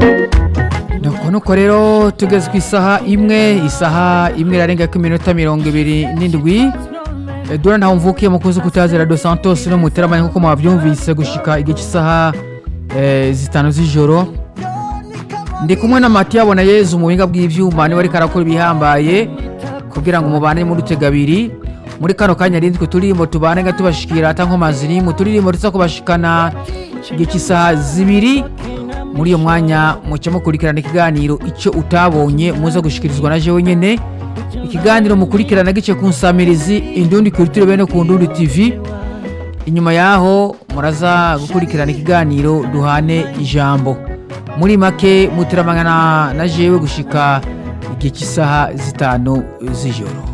nuko nuko rero tugeze ku isaha imwe isaha imwe irarenga ko iminota mirongo ibiri n'indwi dore ntawe mvukiye mukunzi kutazira dos santos no muteramanye nk'uko mwabyumvise gushika igihe cy'isaha eh, zitanu z'ijoro ndi kumwe na matiya abona yezu mu buhinga bw'ivyuma niwe ariko arakora ibihambaye kugira ngo mubane muri utega abiri muri kano kanya rindwi turirimbo tubane nga tubashikira ata nkomazi rimwe turirimbo tuza kubashikana igihe cy'isaha zibiri muri iyo mwanya muca mukurikirana ikiganiro icyo utabonye muza gushikirizwa na jewe nyene ikiganiro mukurikirana gice ku nsamirizi indundi kulitiro bene ku ndundi tv inyuma yaho muraza gukurikirana ikiganiro duhane ijambo muri make muteramangana na jewe gushika igihe cy'isaha zitanu z'ijoro